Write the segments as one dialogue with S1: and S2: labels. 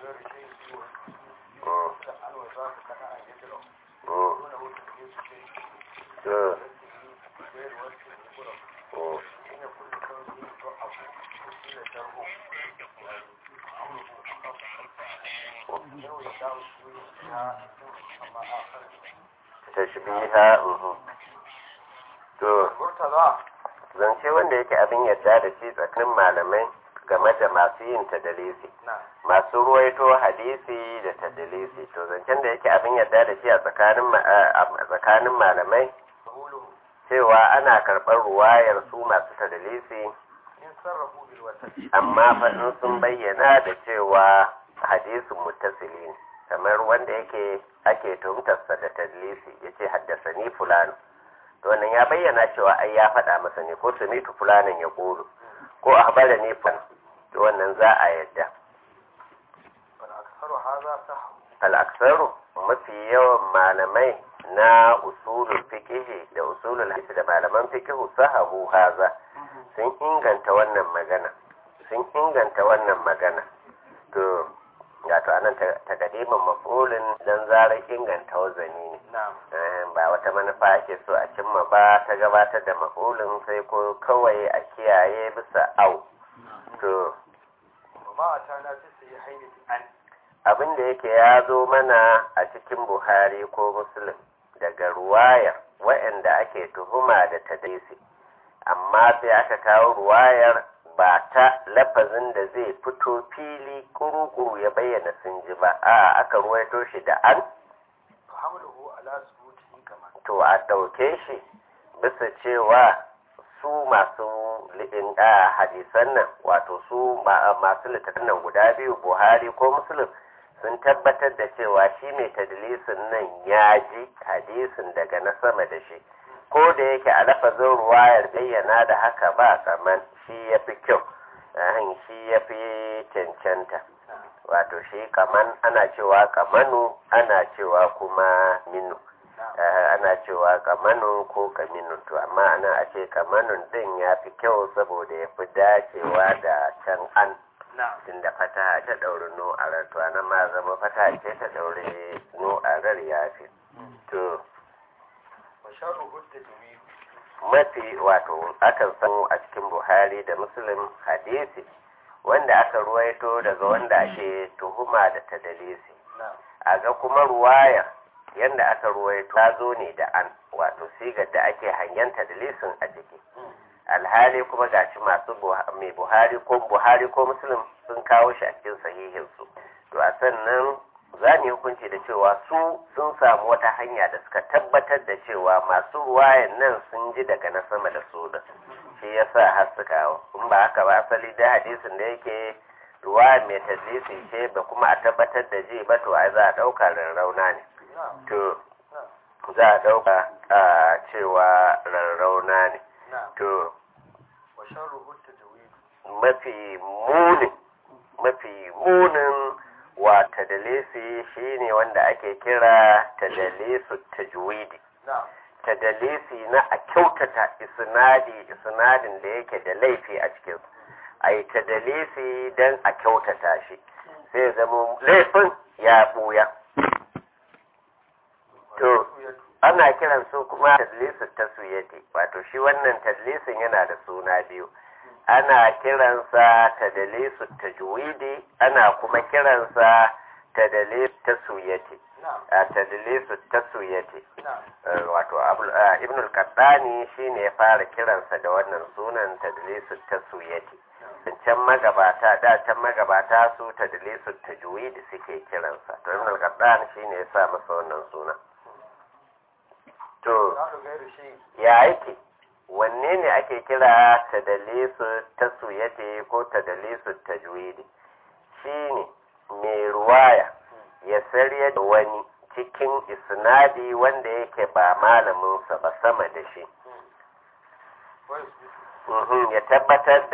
S1: tashbiha to zance wanda yake abin yadda da shi tsakanin malamai game da masu yin tadalisi masu ruwaito hadisi da tadalisi to zancen da yake abin yadda da shi a tsakanin malamai cewa ana karɓar ruwayar su masu tadalisi amma faɗin sun bayyana da cewa hadisin muttasili ne kamar wanda yake ake tuhumtarsa da tadlisi ya ce haddasa ni fulano to wannan ya bayyana cewa ai ya faɗa masa ne ko samitu fulanin ya ƙoro ko a habara ne fan to wannan za a yadda al'aksaru mafi yawan malamai na usulul fikihi da usulul hadisi da malaman fikihu sahahu haza sun inganta wannan magana sun inganta wannan magana to wato anan takadimin mafulin don zarar inganta wazani ne ba wata manufa ake so a cimma ba ta gabatar da mafulin sai ko kawai a kiyaye bisa au to abin da yake ya zo mana a cikin buhari ko muslim daga ruwayar wa'anda ake tuhuma da tadisi amma sai aka kawo ruwayar ba ta lafazin da zai fito fili kuru-kuru ya bayyana sun ji ba a aka ruwaito shi da an to a ɗauke shi bisa cewa su masu liɗin a hadisan nan wato su masu littattun nan guda biyu buhari ko musulun sun tabbatar da cewa shi mai tadlisin nan ya ji hadisin daga na sama da shi ko da yake a lafazin ruwayar bayyana da haka ba kaman shi ya fi kyau shi ya fi cancanta wato shi kaman ana cewa kamanu ana cewa kuma minu ana cewa kamanu ko kaminu to amma ana a ce kamanun din ya fi kyau saboda ya fi dacewa da can an tun da fata ta ɗauri no a rar to ana ma zama fata ce ta ɗauri no a rar ya fi to mafi wato akan samu a cikin buhari da muslim hadisi wanda aka ruwaito daga wanda ake tuhuma da tadalisi a ga kuma ruwaya yadda aka ruwaito ta zo ne da an wato sigar da ake hangen tadalisin a ciki alhali kuma gashi masu mai buhari ko buhari ko muslim sun kawo shi a cikin sahihinsu to a sannan za mu hukunci da cewa su sun samu wata hanya da suka tabbatar da cewa masu ruwayan nan sun ji daga na sama da su da shi ya sa har su kawo in ba haka ba asali da hadisin da yake ruwa mai tadlisi ce ba kuma a tabbatar da ji ba to ai za a ɗauka rarrauna ne to za a ɗauka a cewa rarrauna ne to mafi munin mafi munin wa tadalisi shine wanda ake kira tadalisu tajwidi tadalisi na a kyautata isnadi isnadin da yake da laifi a cikin a yi tadalisi don a kyautata shi sai zama laifin ya buya to ana kiran su kuma tadlisu taswiyati wato shi wannan tadlisin yana da suna biyu ana kiransa tadalisu tajwidi ana kuma kiransa tadalisu taswiyati a tadalisu taswiyati wato ibn al-qaddani shine ya fara kiransa da wannan sunan tadalisu taswiyati can magabata da can magabata su tadalisu tajwidi suke kiransa to ibn al-qaddani shine ya sa masa wannan suna to ya yake wanne ne ake kira tadalisu tasuyati ko tadalisu tajwidi shine mai ruwaya ya sarya da wani cikin isnadi wanda yake ba malaminsa ba sama da shi ya tabbatar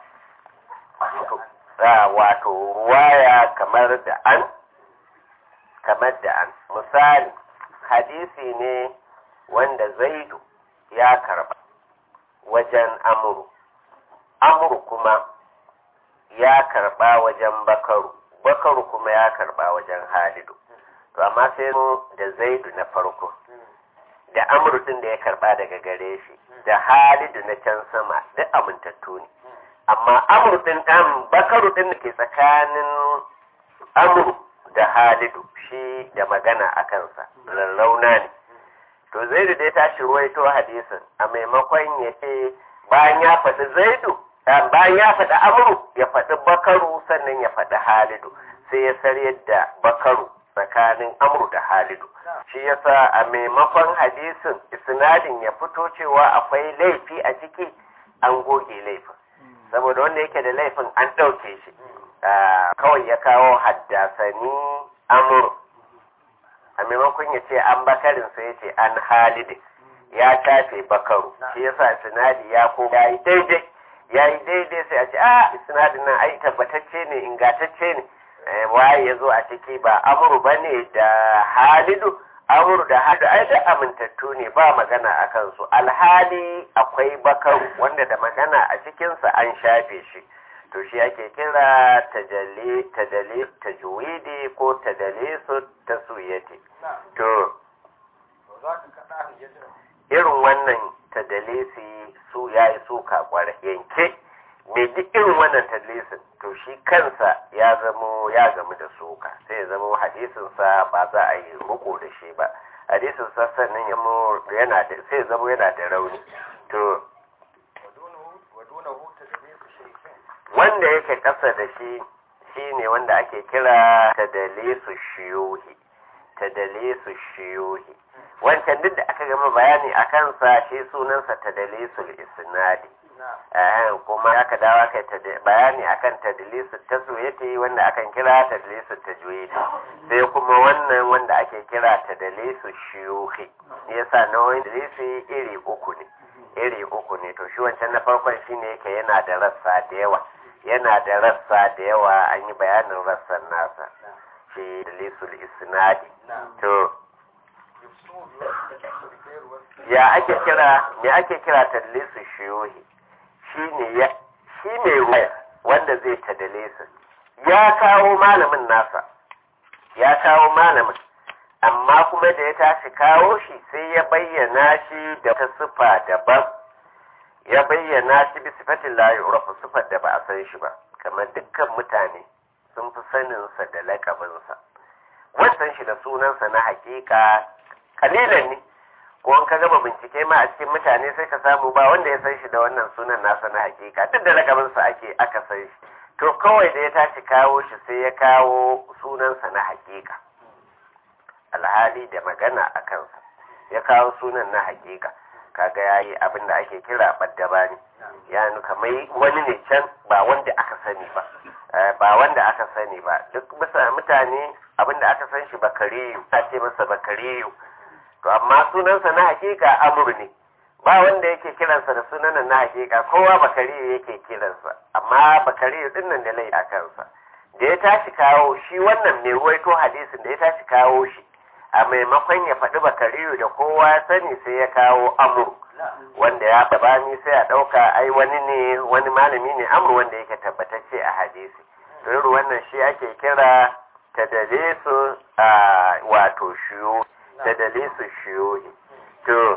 S1: da wato ruwaya kamar da an kamar da an misali hadisi ne wanda zaidu ya karba wajen amuru amuru kuma ya karba wajen bakaru bakaru kuma ya karba wajen halidu to amma sai da zaidu na farko da amru din da ya karba daga gare shi da halidu na can sama duk amintattu ne amma amru din dan bakaru din da ke tsakanin amru da halidu shi da magana a kansa rarrauna ne to zaidu dai tashi ruwaito hadisin a maimakon ya ce bayan ya faɗi zaidu bayan ya faɗi amru ya faɗi bakaru sannan ya faɗi halidu sai ya sarye da bakaru tsakanin amru da halidu shi yasa a maimakon hadisin isnadin ya fito cewa akwai laifi a ciki an goge laifin saboda wanda yake da laifin an ɗauke shi kawai ya kawo haddasani amru a maimakon ya ce an bakarin sai ya ce an halidin ya tafe bakaru shi yasa sinadi ya ko ya yi daidai ya yi daidai sai a ce a sinadin nan ai tabbatacce ne ingantacce ne waye ya zo a ciki ba amuru ba ne da halidu amuru da halidu ai da amintattu ne ba magana a kansu alhali akwai bakaru wanda da magana a cikinsa an shafe shi to shi ake kira tajalli tadali tajwidi ko tadalisu tasuyati to irin wannan tadalisi su yayi suka kware yanke mai duk irin wannan tadlisin to shi kansa ya zamo ya gamu da suka sai ya zamo hadisin sa ba za a yi riko da shi ba hadisin sa sannan ya yana da sai ya zamo yana da rauni to wanda yake ƙasa da shi shine wanda ake kira tadalisu shiyuhi tadalisu shiyuhi wancan duk da aka gama bayani a kansa shi sunansa tadalisul isnadi kuma aka dawo aka bayani akan tadlisu taswiyati wanda akan kira tadlisu tajwidi sai kuma wannan wanda ake kira tadlisu shiyuhi yasa nauyin tadlisi iri uku ne iri uku ne to shi wancan na farkon shine yake yana da rassa da yawa yana da rassa da yawa an yi bayanin rassan nasa shi dalisul isnadi to ya ake kira me ake kira tadlisu shiyuhi shine ya shi mai waya wanda zai tadalisu ya kawo malamin nasa ya kawo malamin amma kuma da ya tashi kawo shi sai ya bayyana shi da ta sifa daban ya bayyana shi bi sifatin la yu'rafu sifar da ba a san shi ba kamar dukkan mutane sun fi saninsa da lakabinsa wannan shi da sunansa na hakika kalilan ne ko an ka gama bincike ma a cikin mutane sai ka samu ba wanda ya san shi da wannan sunan nasa na hakika duk da lakabinsa ake aka san shi to kawai da ya tashi kawo shi sai ya kawo sunansa na hakika alhali da magana a kansa ya kawo sunan na hakika kaga ya yi abin da ake kira ɓaddaba ne ya nuka mai wani ne can ba wanda aka sani ba ba wanda aka sani ba duk bisa mutane abin da aka san shi bakariyu ta ce masa bakariyu to amma sunansa na hakika amur ne ba wanda yake kiransa da sunan na hakika kowa bakariyu yake kiransa amma bakariyu din nan da lai a kansa da ya tashi kawo shi wannan mai ruwaito hadisin da ya tashi kawo shi a maimakon ya faɗi bakariyu da kowa ya sani sai ya kawo amur wanda ya bani sai a ɗauka ai wani ne wani malami ne amur wanda yake tabbatacce a hadisi irin wannan shi ake kira tadalisu a wato shiyo tadalisu shiyohi to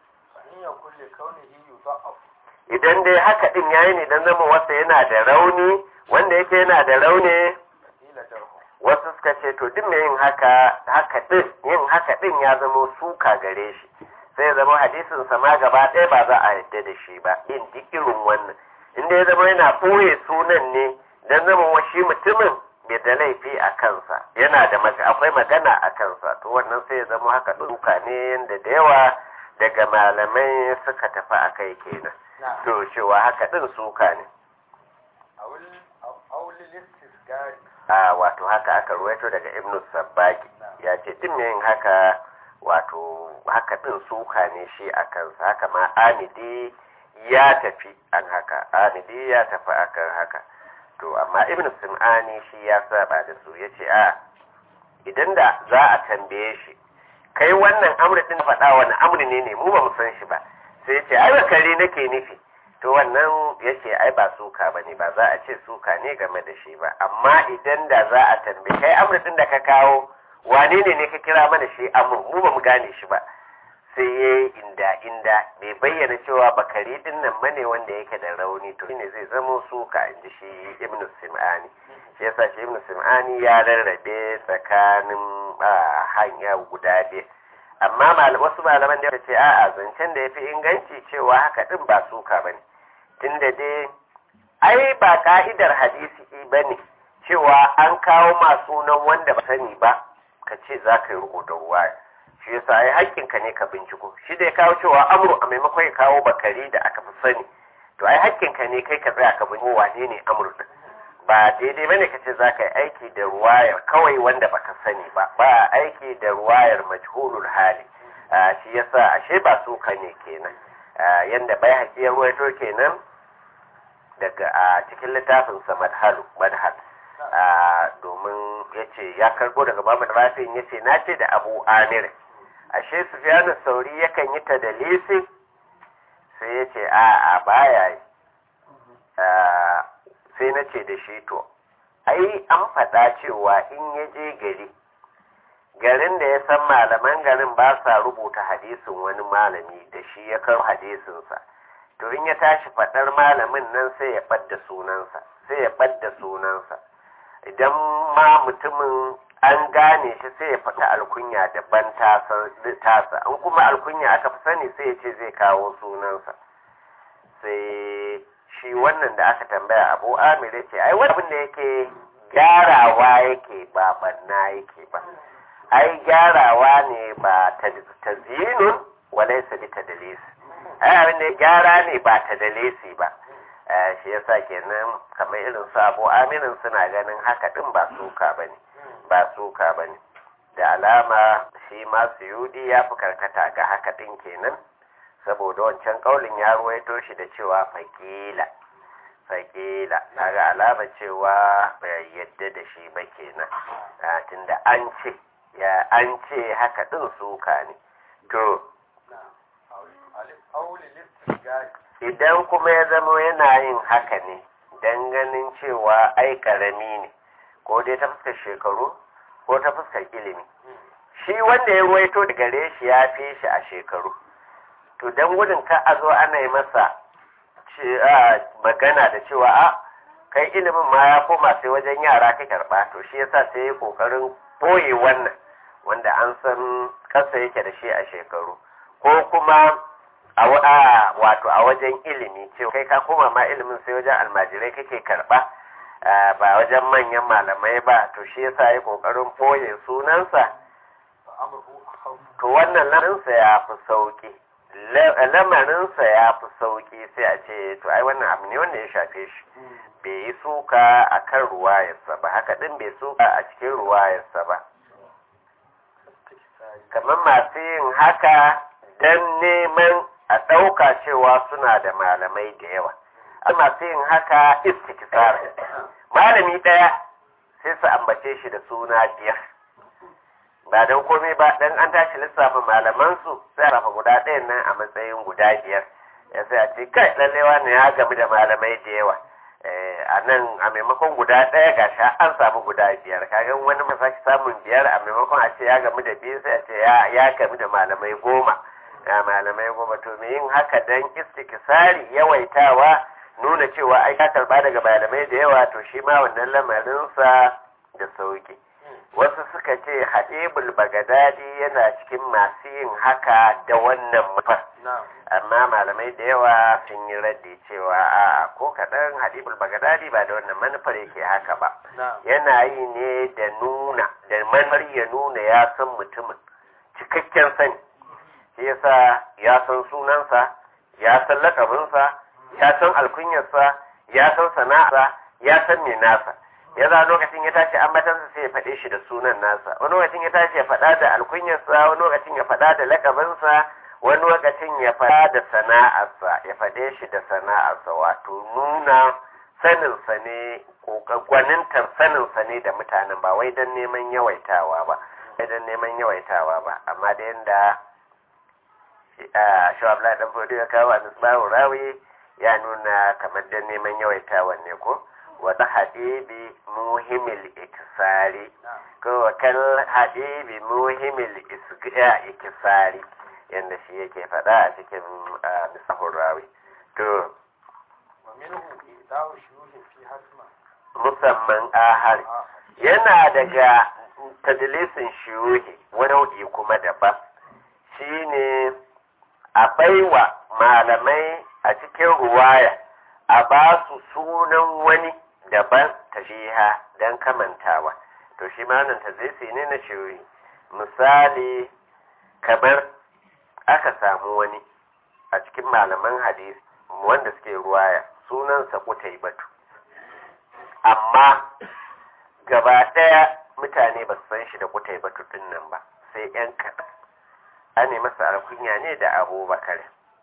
S1: idan dai haka din yayi ne dan zama wasa yana da rauni wanda yake yana da rauni wasu suka ce to duk mai yin haka haka din yin haka din ya zama suka gare shi sai ya zama hadisin sa ma gaba ɗaya ba za a yadda da shi ba yin duk irin wannan inda ya zama yana ɓoye sunan ne dan zama wa shi mutumin bai da laifi a kansa yana da akwai magana a kansa to wannan sai ya zama haka duka ne yadda da yawa daga malamai suka tafi a kai kenan to cewa haka din suka ne a wato haka aka ruwaito daga ibnu sabbaki ya ce din yin haka wato haka din suka ne shi a kansa haka ma amidi ya tafi an haka amidi ya tafi akan haka to amma ibn sim'ani shi ya saba da su ya ce a idan da za a tambaye shi kai wannan amri din faɗa wani amri ne ne mu ba mu san shi ba sai ya ce ai bakari nake nufi to wannan yace ai ba suka bane ba za a ce suka ne game da shi ba amma idan da za a tambaye kai amurdin da ka kawo wane ne ne ka kira mana shi amur mu ba mu gane shi ba sai ya yi inda inda bai bayyana cewa bakari din nan bane wanda yake da rauni to shine zai zamo suka inji shi ibnu sim'ani shi yasa shi ibnu sim'ani ya rarrabe tsakanin hanya guda biyu amma wasu malaman da ce a'a zancen da ya fi inganci cewa haka din ba suka bane tunda dai ai ba ka'idar hadisi ba ne cewa an kawo masu nan wanda ba sani ba ka ce za ka yi riko da ruwa shi yasa ai hakkinka ne ka binciko shi da ya kawo cewa amru a maimakon ya kawo bakari da aka fi sani to ai hakkinka ne kai ka tsaya ka binciko wane ne amru din ba daidai bane ka ce za ka yi aiki da ruwayar kawai wanda baka sani ba ba aiki da ruwayar majhulul hali shi yasa ashe ba su ka ne kenan yanda bai haƙi ya ruwaito kenan daga a cikin littafinsa madhalu madhal domin ya ce ya karbo daga babu da rafin ya ce na ce da abu amir ashe sufiyanu sauri yakan yi ta da lisi sai ya ce a a baya yi sai na ce da shi to ai an faɗa cewa in ya je gari garin da ya san malaman garin ba sa rubuta hadisin wani malami da shi ya kar hadisinsa to in ya tashi faɗar malamin nan sai ya ɓadda sunansa sai ya ɓadda sunansa idan ma mutumin an gane shi sai ya fata alkunya daban tasa an kuma alkunya aka fi sani sai ya ce zai kawo sunansa sai shi wannan da aka tambaya abu amir ya ce ai wani abin da yake gyarawa yake ba banna yake ba ai gyarawa ne ba ta zinun walai sabi ta dalisi ai abin da gyara ne ba ta dalisi ba shi yasa kenan kamar irin su abu aminin suna ganin haka din ba suka bane ba suka bane da alama shi masu yudi ya fi karkata ga haka din kenan saboda wancan kaulin ya ruwaito shi da cewa fakila fakila daga alama cewa bai yadda da shi ba kenan tunda an ce ya an ce haka din suka ne to idan kuma ya zama yana yin haka ne don ganin cewa ai karami ne ko dai ta fuskar shekaru ko ta fuskar ilimi shi wanda ya ruwaito da gare shi ya fi shi a shekaru to don gudun ka a zo ana yi masa magana da cewa a kai ilimin ma ya koma sai wajen yara ka karba to shi yasa sai ya kokarin boye wannan wanda an san kasa yake da shi a shekaru ko kuma a wato a wajen ilimi cewa kai ka koma ma ilimin sai wajen almajirai kake karba ba wajen manyan malamai ba to shi yasa ya kokarin boye sunansa to wannan lamarinsa ya fi sauki lamarinsa ya fi sauki sai a ce to ai wannan abu ne wanda ya shafe shi bai yi suka a kan ruwayarsa ba haka din bai suka a cikin ruwayarsa ba kamar masu yin haka don neman a ɗauka cewa suna da malamai da yawa a masu yin haka istikisar malami ɗaya sai su ambace shi da suna biyar ba don komai ba dan an tashi lissafin malamansu sai a rafa guda ɗayan nan a matsayin guda biyar ya sai a ce kai lallewa ne ya gamu da malamai da yawa a nan a maimakon guda ɗaya ga sha an samu guda biyar kaga wani masa samun biyar a maimakon a ce ya gamu da biyu sai a ce ya gamu da malamai goma ga malamai goma to me yin haka dan istikisari yawaitawa nuna cewa ai ka karba daga malamai da yawa to shi ma wannan lamarinsa da sauki wasu suka ce hadibul bagadadi yana cikin masu yin haka da wannan mafar amma malamai da yawa sun yi raddi cewa a ko kaɗan hadibul bagadadi ba da wannan manufar yake haka ba yana yi ne da nuna da manufar ya nuna ya san mutumin cikakken sani shi yasa ya san sunansa ya san lakabinsa ya san alkunyarsa ya san sana'arsa ya san me nasa ya za lokacin ya tashi ambatansa sai ya faɗe shi da sunan nasa wani lokacin ya tashi ya faɗa da alkunyarsa wani lokacin ya faɗa da lakabinsa wani lokacin ya faɗa da sana'arsa ya faɗe shi da sana'arsa wato nuna saninsa ne ko gwanintar saninsa ne da mutanen ba wai don neman yawaitawa ba wai don neman yawaitawa ba amma da yanda shawabla dan fodo ya kawo a nisbahu rawi ya nuna kamar da neman yawaitawan ne ko wata habibi muhimil ikisari ko kal habibi muhimil ikisari yadda shi yake faɗa a cikin misahun rawi to musamman ahar yana daga tadilisin shiyuhi wani nau'i kuma daban shine a baiwa malamai a cikin ruwaya a ba su sunan wani daban tashiha don kamantawa to shi ma wannan tadlisi ne na shiyuhi misali kamar aka samu wani a cikin malaman hadisi wanda suke ruwaya sunansa kutai batu amma gaba ɗaya mutane ba su san shi da kutai batu ɗin nan ba sai ‘yan kaɗan an masa alkunya ne da abubakar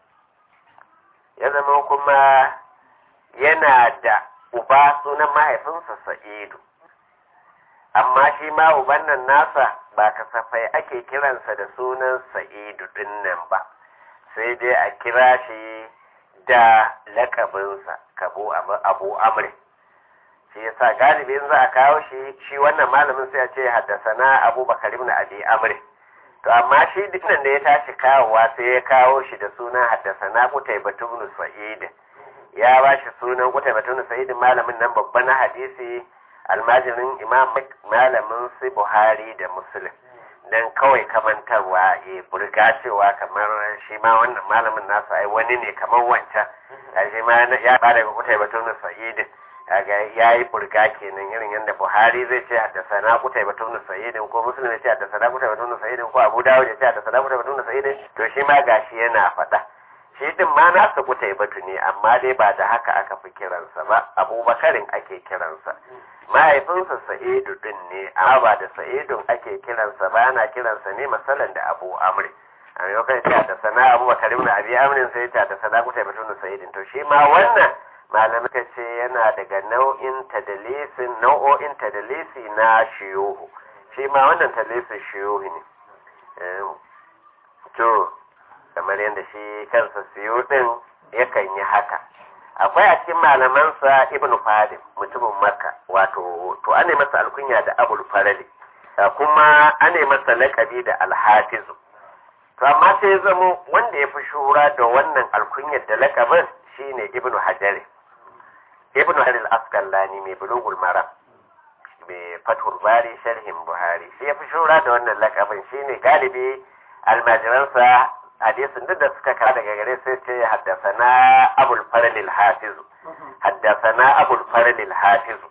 S1: ya zama kuma yana da uba sunan mahaifinsa sa'idu amma shi ma uban nan nasa ba kasafai ake kiransa da sunan sa'idu ɗin nan ba sai dai a kira shi da lakabinsa kabo abu amri shi yasa galibin za a kawo shi shi wannan malamin sai a ce haddasana abubakar ibn abi amri to amma shi dukkan da ya tashi kawowa sai ya kawo shi da sunan haddasana kutai ibn sa'id ya ba shi sunan kutai ibn sa'id malamin nan babban na hadisi almajirin imam malamin su buhari da muslim dan kawai kamantarwa ya burga cewa kamar shi ma wannan malamin nasa ai wani ne kamar wancan shi ma ya ba daga kutai batun sa'id kaga ya yi burga kenan irin yadda buhari zai ce haddasa na kutai batun sa'idin ko muslim ya ce haddasa na kutai batun sa'idin ko abu dawud ya ce haddasa na kutai batun sa'idin to shi ma gashi yana faɗa shi din ma nasa kutai batu ne amma dai ba da haka aka fi kiransa ba abubakarin ake kiransa mahaifinsa sa'idu din ne amma ba da sa'idun ake kiransa ba ana kiransa ne masalan da abu amri a maimakon ta da sana abu bakar ibn abi amrin sai ta da sana kuta batun sa'idin to shi ma wannan malamai ka ce yana daga nau'in tadalisin nau'o'in tadalisi na shiyuhu shi ma wannan tadalisin shiyuhu ne to kamar yadda shi kansa siyo din yakan yi haka akwai a cikin malamansa ibn fadim mutumin makka wato to ane masa alkunya da abul farali kuma ane masa lakabi da alhafizu to amma sai zamo wanda ya fi shura da wannan alkunyar da lakabin shine ibn hajar ibn hajar al-asqalani mai bulugul maram mai fathul bari sharhin buhari shi ya fi shura da wannan lakabin shine galibi almajiransa hadisin duk da suka kara daga gare sai ce haddasana abul farlil hafizu haddasana abul farlil hafizu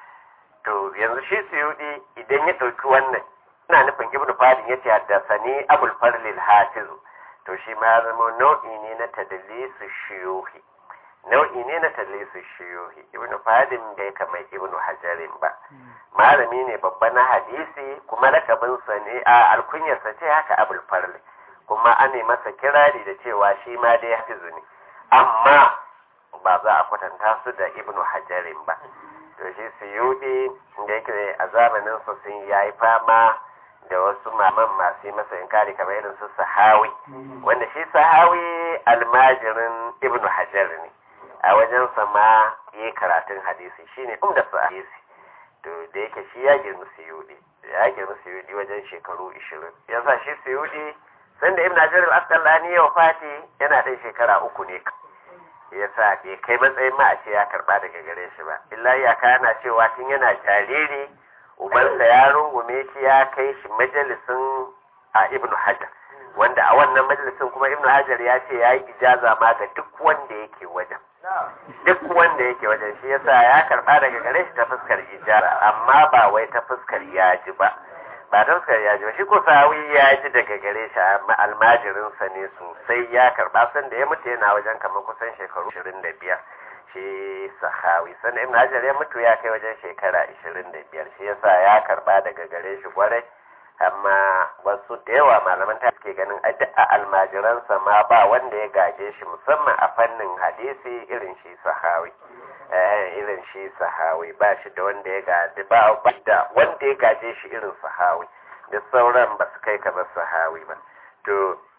S1: to yanzu shi suyudi idan ya ɗauki wannan ina nufin ibnu fadin ya ce haddasani abul farlil hafizu to shi ma zama nau'i ne na tadlisu shiyuhi nau'i ne na tadlisu shiyuhi ibnu fadin bai kamar ibnu hajarin ba malami ne babba na hadisi kuma lakabinsa ne a alkunyarsa ce haka abul farli kuma an yi masa kirari da cewa shi ma dai hafizu ne amma ba za a kwatanta su da ibnu hajarin ba to shi suyudi da yake a zamanin su sun yayi fama da wasu maman masu yi masa inkari kamar irin su sahawi wanda shi sahawi almajirin ibnu hajar ne a wajen ma yi karatun hadisi shine umda su hadisi to da yake shi ya girma suyudi ya girma suyudi wajen shekaru 20 yasa shi suyudi sanda ibn hajar al-asqalani ya wafati yana ɗan shekara uku ne yasa bai kai matsayin ma a ce ya karba daga gare shi ba illa ya kana cewa tun yana jariri ubansa ya rungume shi ya kai shi majalisin a ibn hajar wanda a wannan majalisin kuma ibn hajar ya ce ya yi ijaza ma ga duk wanda yake wajen duk wanda yake wajen shi yasa ya karba daga gare shi ta fuskar ijara amma ba wai ta fuskar yaji ba ba ta fuskar yaji ba shi ko sawi ya ji daga gare shi amma almajirinsa ne sosai ya karba san da ya mutu yana wajen kamar kusan shekaru 25 shi sahawi sannan ibn hajar ya mutu ya kai wajen shekara 25 shi yasa ya karba daga gare shi kwarai amma wasu da yawa malaman ta suke ganin a almajiransa ma ba wanda ya gaje shi musamman a fannin hadisi irin shi sahawi irin shi sahawi ba shi da wanda ya gaje ba da wanda ya gaje shi irin sahawi da sauran ba su kai kamar sahawi ba to